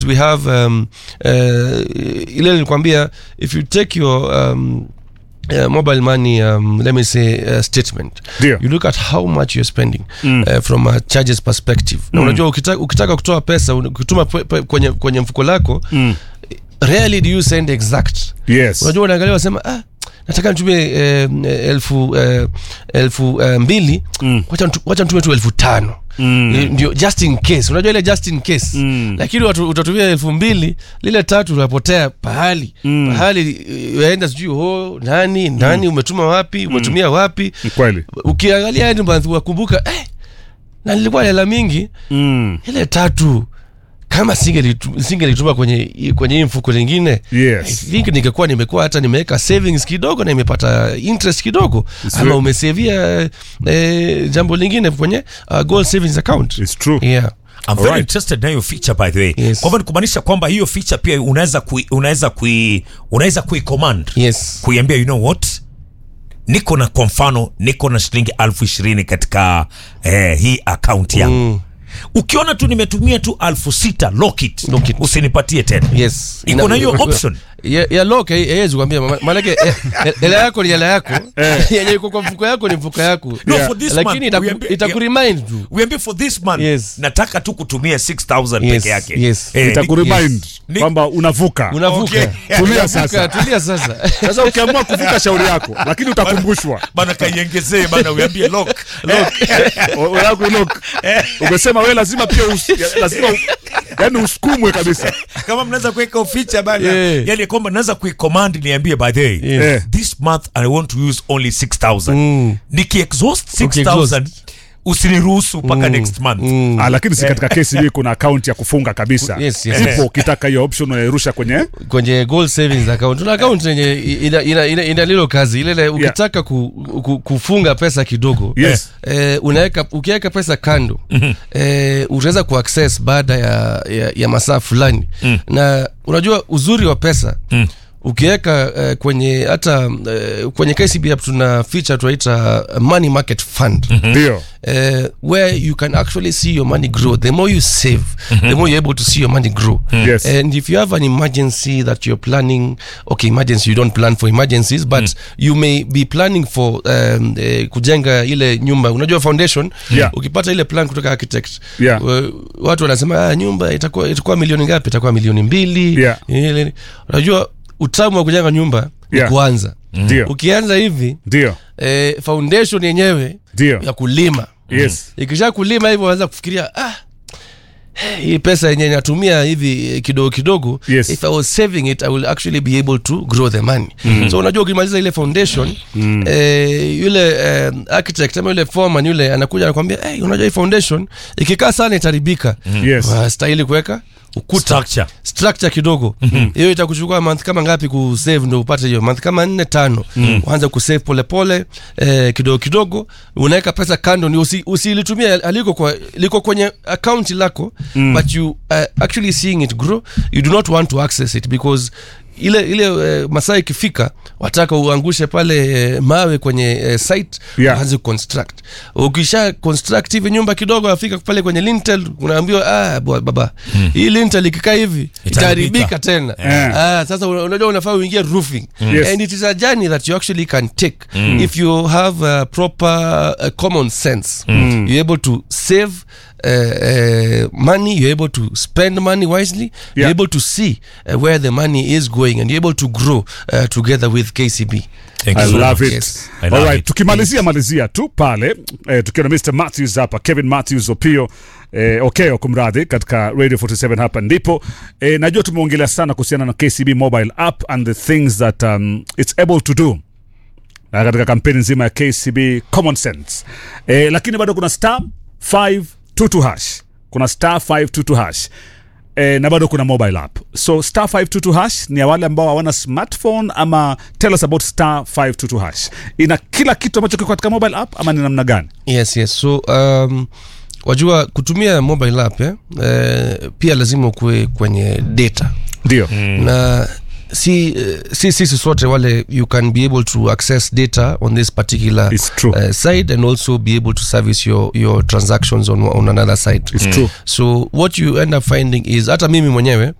we have um, uh, ile nilikwambia if you take your um, Uh, mobile money um, let me say uh, statement Ndio. you look at how much you're spending uh, from a charges perspective na unajua ukitaka, ukitaka kutoa pesa un- ukituma pe- pe- kwenye, kwenye mfuko lako rarely do you send exact yes unajua unaangalia wasema ah, nataka nitumie eh, elfu eh, elfu eh, mbili wacha nitu- wacha nitumie tu elfu tano Eh, ndio just in case unajua ile just in case lakini watu- utatumia elfu mbili lile tatu unapotea pahali pahali eh, waenda sijui ho nani nani umetuma wapi umetumia wapi Ni kweli ukiangalia end month wakumbuka eh, na nilikuwa na hela mingi mm. ile tatu kama singelitu- singelituma kwenye kwenye hii mfuko lingine Yes. I think ningekuwa nimekuwa hata nimeweka savings kidogo na imepata interest kidogo ama very- umesevia eh, jambo lingine kwenye uh, goal savings account It's true. yeah I'm very Alright. interested na hiyo feature by the way. Yes. Kwa hivyo ni kumaanisha kwamba hiyo feature pia unaweza kui, unaweza kui, unaweza kui command yes kuiambia you know what niko na kwa mfano niko na shilingi elfu ishirini katika eh, hii akaunti yangu mm. ukiona tu nimetumia tu elfu sita lock it. Lock it. usinipatie tena yes Iko na hiyo option? ya, ya lock haiwezi kuambia ma- maanake eh, eh, hela yako ni hela yako yenye iko kwa mfuko yako ni mfuko yako No, Yeah. for this lakini month, itaku- uiambie- itakuremind tu uambie for this month Yes. nataka tu kutumia 6000 Yes, peke yake yes. Eh, ni- itakuremind Ni- kwamba unavuka unavuka Okay. Tulia Unavuka, sasa. tulia sasa sasa ukiamua kuvuka shauri yako lakini utakumbushwa bana kaiengezee bana uambie lock O- o- yako ilok umesema we lazima pia us, ya- lazima u- yani usukumwe kabisa kama mnaweza kuweka feature bana Yeah. yani kwamba naweza kuicommand niambie by the way Yeah. this month i want to use only 6000 Mm. nikiexhaust Ukiexhaust. 6000 usiniruhusu mpaka next month ah, lakini si katika kesi hii kuna akaunti ya kufunga kabisa Yes, yes. ipo ukitaka hiyo option unairusha kwenye kwenye gold savings account tuna account yenye ina, ina, ina, ina lilo kazi ile ile ukitaka ku, ku, kufunga pesa kidogo Yes. eh, unaweka ukiweka pesa kando eh, utaweza kuaccess baada ya, ya, ya masaa fulani na unajua uzuri wa pesa ukiweka eh, kwenye hata eh, kwenye KCB app tuna feature tunaita money market fund ndio uh, where you can actually see your money grow. The more you save, the more you're able to see your money grow. Yes. And if you have an emergency that you're planning, okay, emergency, you don't plan for emergencies, but you may be planning for um, eh, kujenga ile nyumba. Unajua foundation, Yeah. ukipata ile plan kutoka architect, Yeah. wa- watu wanasema ah, nyumba itakuwa itakuwa milioni ngapi? Itakuwa milioni mbili. Yeah. Ile- Unajua utamu wa kujenga nyumba ni Yeah. kuanza. Ndio. Ukianza hivi ndio eh, foundation yenyewe Ndio. ya kulima yes ikisha kulima hivyo wanaweza kufikiria ah, hii pesa yenye natumia hivi eh, kidogo kidogo Yes. if i was saving it i will actually be able to grow the money so unajua ukimaliza ile foundation eh, yule eh, architect ama yule foreman yule anakuja anakwambia hey, unajua hii foundation ikikaa sana itaribika Yes. stahili kuweka ukuta Structure. structure kidogo hiyo itakuchukua month kama ngapi kusave ndo upate hiyo month kama nne tano uanze kusave polepole eh, kidogo kidogo unaweka pesa kando ni usi, usilitumia aliko kwa liko kwenye account lako but you uh, actually seeing it grow you do not want to access it because ile ile uh, masaa ikifika wataka uangushe pale uh, mawe kwenye uh, site Yeah. uanze construct ukisha construct hivi nyumba kidogo afika pale kwenye lintel unaambiwa ah, bwa- baba hii lintel ikikaa hivi itaharibika tena Yeah. ah, sasa una- unajua unafaa uingie roofing Yes. and it is a journey that you actually can take if you have a proper uh, common sense you're able to save uh, uh, money you're able to spend money wisely Yeah. you're able to see uh, where the money is going and you're able to grow uh, together with KCB Thank I you so love much. it. Yes. I love Alright, it. tukimalizia malizia tu pale eh, tukiwa na Mr. Matthews hapa, Kevin Matthews Opio eh, Okeo kumradhi, katika Radio 47 hapa ndipo eh, najua tumeongelea sana kuhusiana na KCB mobile app and the things that um, it's able to do na katika kampeni nzima ya KCB Common Sense eh, lakini bado kuna star 522 hash, kuna star 522 hash E, na bado kuna mobile app so star 522 hash ni ya wale ambao hawana smartphone ama tell us about star 522 hash ina kila kitu ambacho kiko katika mobile app ama ni namna gani yes yes so um, wajua kutumia mobile app eh, eh, pia lazima ukuwe kwenye data ndio na si uh, si sisi sote wale you can be able to access data on this particular It's true. Uh, side and also be able to service your your transactions on on another side It's true. so what you end up finding is hata mimi mwenyewe